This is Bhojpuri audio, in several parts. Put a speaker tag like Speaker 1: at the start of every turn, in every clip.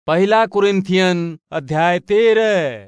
Speaker 1: पहला कुरिन्थियन अध्याय तेरह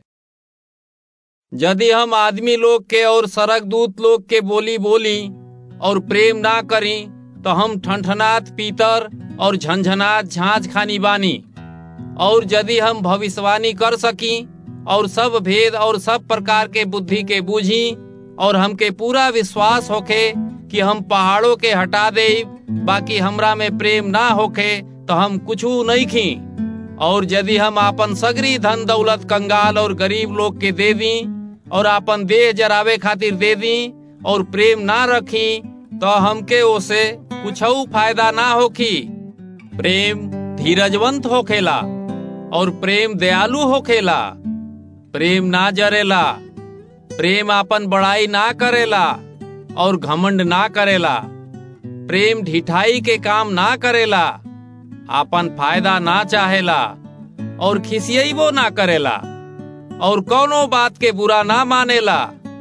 Speaker 2: यदि हम आदमी लोग के और सरक दूत लोग के बोली बोली और प्रेम ना करी तो हम ठनठनात पीतर और झंझनात झांझ खानी बानी और यदि हम भविष्यवाणी कर सकी और सब भेद और सब प्रकार के बुद्धि के बूझी और हमके पूरा विश्वास होखे कि हम पहाड़ों के हटा दे बाकी हमरा में प्रेम ना होखे तो हम कुछ नहीं खी और यदि हम आपन सगरी धन दौलत कंगाल और गरीब लोग के दे दी और आपन देह जरावे खातिर दे दी और प्रेम ना रखी तो हमके ओसे कुछ फायदा ना होखी प्रेम धीरजवंत होखेला और प्रेम दयालु होखेला प्रेम ना जरेला प्रेम आपन बड़ाई ना करेला और घमंड ना करेला प्रेम ढिठाई के काम ना करेला आपन फायदा ना चाहेला और खिसियबो ना करेला और कौनो बात के बुरा ना मानेला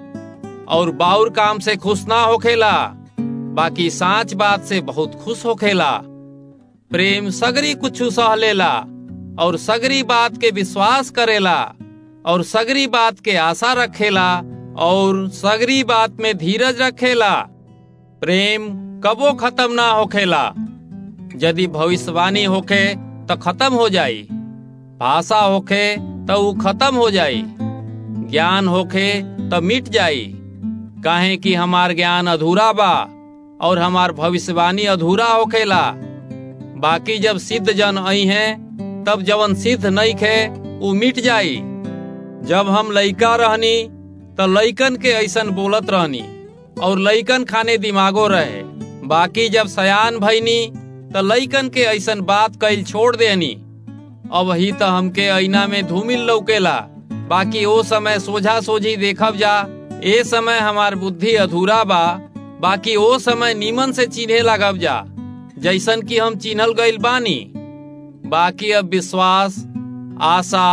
Speaker 2: और बाउर काम से खुश ना होखेला बाकी साच बात से बहुत खुश होखेला प्रेम सगरी कुछ सह लेला और सगरी बात के विश्वास करेला और सगरी बात के आशा रखेला और सगरी बात में धीरज रखेला प्रेम कबो खत्म ना होखेला यदि भविष्यवाणी होखे तो खत्म हो जाई भाषा होखे तो वो खत्म हो जाई ज्ञान होखे तो मिट जाई काहे कि हमार ज्ञान अधूरा बा और हमार भविष्यवाणी अधूरा होखेला बाकी जब सिद्ध जन आई हैं तब जवन सिद्ध नहीं खे वो मिट जाई जब हम लइका रहनी तो लइकन के ऐसन बोलत रहनी और लइकन खाने दिमागो रहे बाकी जब सयान भईनी तो लइकन के ऐसन बात कइल छोड़ देनी अब ही तो हमके ऐना में धूमिल लौकेला बाकी ओ समय सोझा सोझी देखब जा ए समय हमार बुद्धि अधूरा बा बाकी ओ समय नीमन से चिन्हे लगब जा जैसन कि हम चिन्हल गइल बानी बाकी अब विश्वास आशा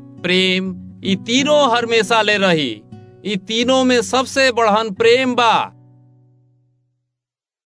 Speaker 2: प्रेम ई तीनों हमेशा ले रही ई तीनों में सबसे बढ़न प्रेम बा